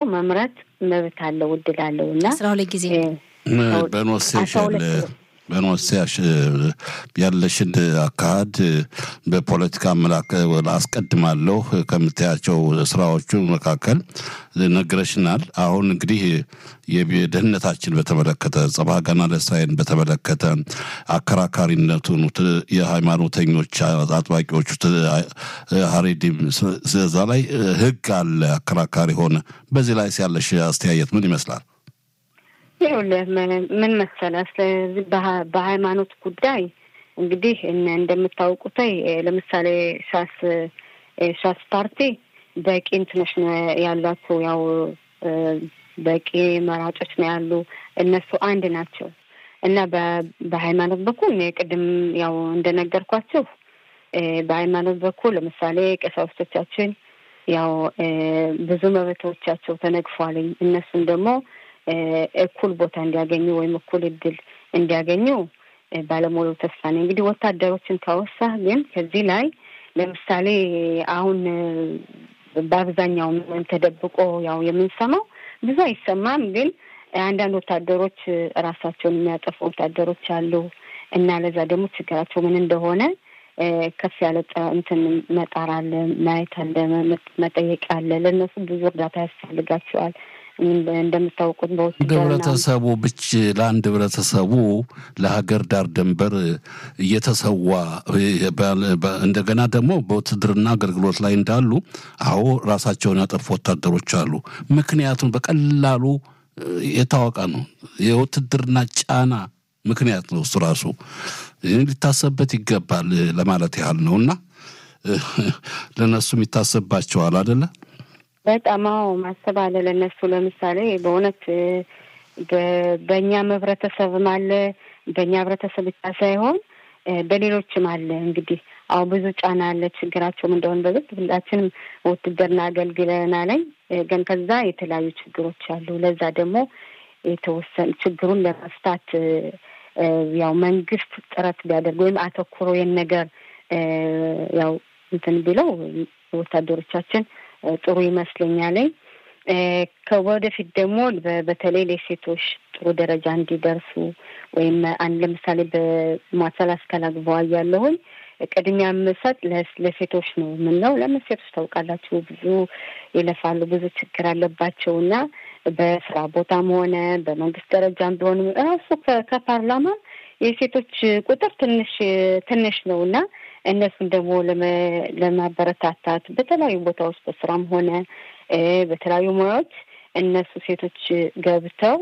መምረጥ መብት አለው እድል አለው እና አስራ ሁለት ጊዜ በኖሴሽ በኖሴሽ ያለሽን አካሄድ በፖለቲካ አመላከ አስቀድማለሁ ከምታያቸው ስራዎቹ መካከል ነግረሽናል። አሁን እንግዲህ የደህንነታችን በተመለከተ ጸባ ገና ለእስራኤልን በተመለከተ አከራካሪነቱን የሃይማኖተኞች አጥባቂዎቹ ሀሬዲም እዛ ላይ ህግ አለ አከራካሪ ሆነ። በዚህ ላይ ያለሽ አስተያየት ምን ይመስላል? ይኸውልህ ምን መሰለህ፣ ስለዚህ በሃይማኖት ጉዳይ እንግዲህ እንደምታውቁት ለምሳሌ ሻስ ሻስ ፓርቲ በቂ እንትኖች ነው ያሏቸው፣ ያው በቂ መራጮች ነው ያሉ። እነሱ አንድ ናቸው እና በሃይማኖት በኩል ቅድም ያው እንደነገርኳቸው በሃይማኖት በኩል ለምሳሌ ቀሳውስቶቻችን ያው ብዙ መብቶቻቸው ተነግፏልኝ እነሱም ደግሞ እኩል ቦታ እንዲያገኙ ወይም እኩል እድል እንዲያገኙ ባለሙሉ ተስፋ ነኝ። እንግዲህ ወታደሮችን ካወሳ ግን ከዚህ ላይ ለምሳሌ አሁን በአብዛኛው ተደብቆ ያው የምንሰማው ብዙ አይሰማም፣ ግን አንዳንድ ወታደሮች ራሳቸውን የሚያጠፉ ወታደሮች አሉ እና ለዛ ደግሞ ችግራቸው ምን እንደሆነ ከፍ ያለ እንትን መጣር አለ፣ ማየት አለ፣ መጠየቅ አለ። ለእነሱ ብዙ እርዳታ ያስፈልጋቸዋል። እንደምታውቁት ህብረተሰቡ ብቻ ለአንድ ህብረተሰቡ ለሀገር ዳር ድንበር እየተሰዋ እንደገና ደግሞ በውትድርና አገልግሎት ላይ እንዳሉ አዎ ራሳቸውን ያጠፉ ወታደሮች አሉ። ምክንያቱም በቀላሉ የታወቀ ነው። የውትድርና ጫና ምክንያት ነው እሱ ራሱ ሊታሰብበት ይገባል ለማለት ያህል ነው እና ለእነሱም ይታሰብባቸዋል አደለ? በጣም አዎ ማሰብ አለ ለእነሱ። ለምሳሌ በእውነት በእኛም ህብረተሰብም አለ በእኛ ህብረተሰብ ብቻ ሳይሆን በሌሎችም አለ። እንግዲህ አሁ ብዙ ጫና አለ። ችግራቸውም እንደሆን በግድ ሁላችንም ውትድርና አገልግለናለኝ፣ ግን ከዛ የተለያዩ ችግሮች አሉ። ለዛ ደግሞ የተወሰኑ ችግሩን ለመፍታት ያው መንግስት ጥረት ቢያደርግ ወይም አተኩሮ ይህን ነገር ያው እንትን ቢለው ወታደሮቻችን ጥሩ ይመስለኛለኝ። ከወደፊት ደግሞ በተለይ ለሴቶች ጥሩ ደረጃ እንዲደርሱ ወይም አንድ ለምሳሌ በማሰል አስከላግበዋ ያለሁኝ ቅድሚያ የምሰጥ ለሴቶች ነው የምንለው። ለምን ሴቶች ታውቃላችሁ ብዙ ይለፋሉ፣ ብዙ ችግር አለባቸው እና በስራ ቦታም ሆነ በመንግስት ደረጃም ቢሆን ራሱ ከፓርላማ የሴቶች ቁጥር ትንሽ ትንሽ ነው እና እነሱን ደግሞ ለማበረታታት በተለያዩ ቦታዎች በስራም ሆነ በተለያዩ ሙያዎች እነሱ ሴቶች ገብተው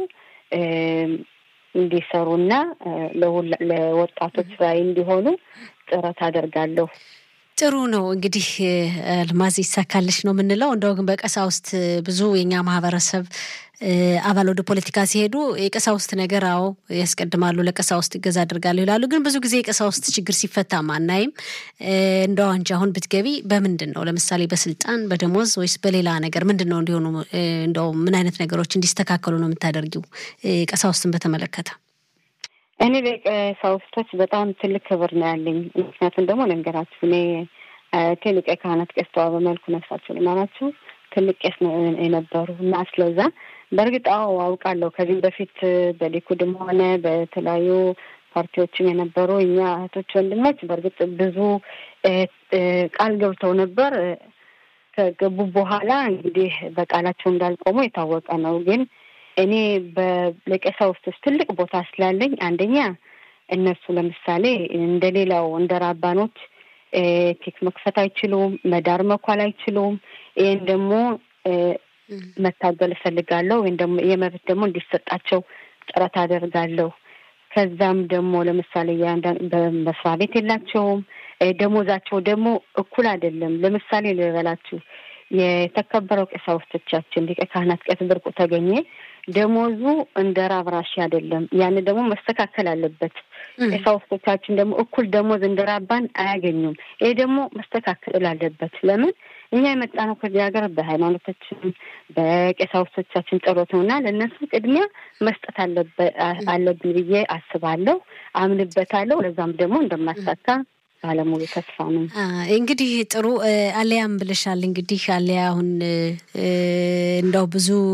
እንዲሰሩና ለወጣቶች ራዕይ እንዲሆኑ ጥረት አደርጋለሁ። ጥሩ ነው እንግዲህ አልማዝ ይሳካልሽ ነው የምንለው። እንደው ግን በቀሳውስት ብዙ የኛ ማህበረሰብ አባል ወደ ፖለቲካ ሲሄዱ የቀሳውስት ነገር አዎ ያስቀድማሉ፣ ለቀሳውስት እገዛ አድርጋለሁ ይላሉ። ግን ብዙ ጊዜ የቀሳውስት ችግር ሲፈታ ማናይም። እንደው አንቺ አሁን ብትገቢ በምንድን ነው ለምሳሌ በስልጣን በደሞዝ ወይስ በሌላ ነገር ምንድን ነው እንዲሆኑ እንደው ምን አይነት ነገሮች እንዲስተካከሉ ነው የምታደርጊው ቀሳውስትን በተመለከተ? እኔ ለቀሳውስቶች በጣም ትልቅ ክብር ነው ያለኝ። ምክንያቱም ደግሞ ልንገራችሁ እኔ ሊቀ ካህናት ቄስ ተዋበ መልኩ ነፍሳቸው ልማናቸው ትልቅ ቄስ የነበሩ እና ስለዛ በእርግጥ አዎ አውቃለሁ። ከዚህም በፊት በሊኩድም ሆነ በተለያዩ ፓርቲዎችም የነበሩ እኛ እህቶች ወንድሞች በእርግጥ ብዙ ቃል ገብተው ነበር። ከገቡ በኋላ እንግዲህ በቃላቸው እንዳልቆሙ የታወቀ ነው። ግን እኔ በቀሳውስቶች ትልቅ ቦታ ስላለኝ አንደኛ እነሱ ለምሳሌ እንደ ሌላው እንደ ራባኖች ኬክ መክፈት አይችሉም፣ መዳር መኳል አይችሉም። ይህን ደግሞ መታገል እፈልጋለሁ ወይም ደግሞ የመብት ደግሞ እንዲሰጣቸው ጥረት አደርጋለሁ። ከዛም ደግሞ ለምሳሌ በመስሪያ ቤት የላቸውም፣ ደሞዛቸው ደግሞ እኩል አይደለም። ለምሳሌ ልበላችሁ የተከበረው ቀሳውስቶቻችን ሊቀ ካህናት ቄስ ብርቁ ተገኘ ደሞዙ እንደ ራብ ራሺ አይደለም። ያን ደግሞ መስተካከል አለበት። ቀሳውስቶቻችን ደግሞ እኩል ደሞዝ እንደ ራባን አያገኙም። ይሄ ደግሞ መስተካከል አለበት። ለምን እኛ የመጣ ነው ከዚህ ሀገር በሃይማኖታችን በቀሳውስቶቻችን ጸሎት ነው እና ለእነሱ ቅድሚያ መስጠት አለብን ብዬ አስባለሁ፣ አምንበታለሁ። ለዛም ደግሞ እንደማሳካ ባለሙሉ ተስፋ ነው። እንግዲህ ጥሩ አሊያም ብለሻል። እንግዲህ አሊያ አሁን እንደው ብዙ